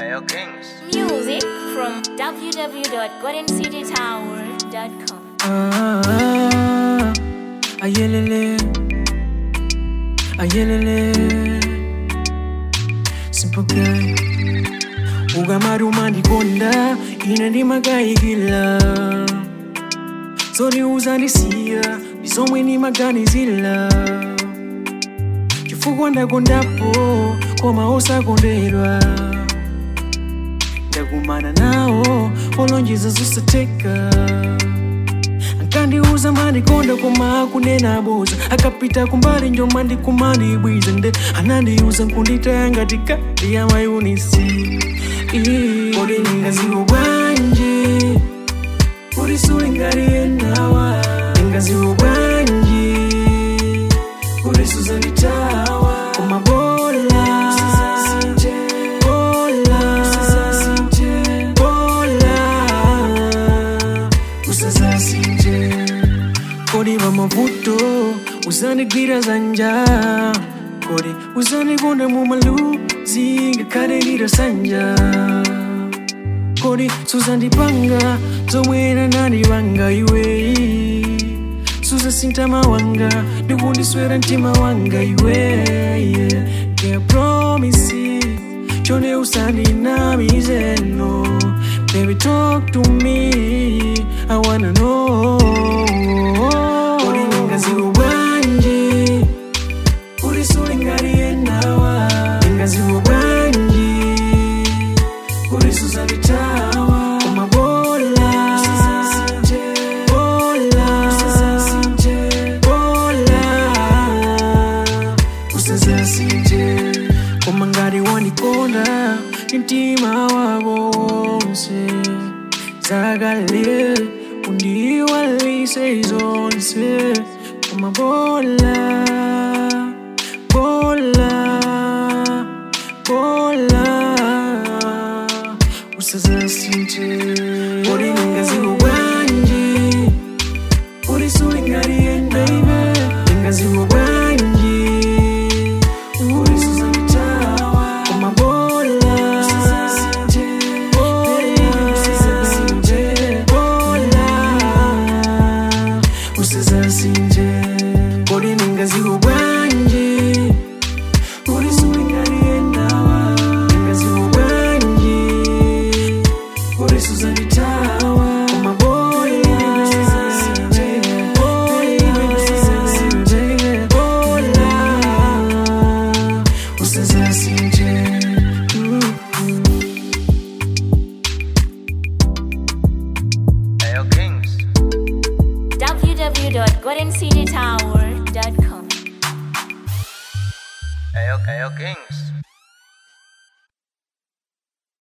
Ayo Kings. Music from www.goldencitytower.com. Ah, ayelele, ayelele. Simple guy. Ugamaruma ndikonda, ine ndimagayikila. Zoniuza ndisiya, ndizomwe ndimaganizila. Chifukwa ndakondapo, koma osakondedwa. Ndakumana nawo, olonjeza zosateka. akandiuza mandikonda koma akunena boza akapita kumbali njoma ndikumandibwiza nde anandiuza nkunditaya ngati kati ya mayunisi kodi ningaziwo bwanji kodi suli ngati yenawa ningaziwo bwanji kodi suzanditawa koma bola bola bola usazasinje kodi vamavuto uzandigwira zanja kodi uzandikonda mumaluzi ngakhalelira sanja kodi suzandipanga zomwera nandivanga iwe suzasintama wanga ndikundiswera mtima wanga iwe yeah. yeah, promisi chone usandinamizeno baby talk to me i wanna know kodi ningaziwo bwanji kodi suli ngati yenawa ningaziwo bwanji kodi suzanditawa koma bola bola bola usazasinje koma ngati wandikonda mtima wako wonse zakale undiwalise zonse koma bola bola bola usazasinje kodi ningaziwo bwanji kodi suli ngati yena baby ningaziwo bwanji kodi suzanditawa koma bola bola usazasinje kodi ningaziwo bwanji kodi suli ngati yenawa ningaziwo bwanji kodi suzanditawa koma bola bola usazasinje Ayo Kings. www.goldencitytower.com. Ayo Ayo Kings.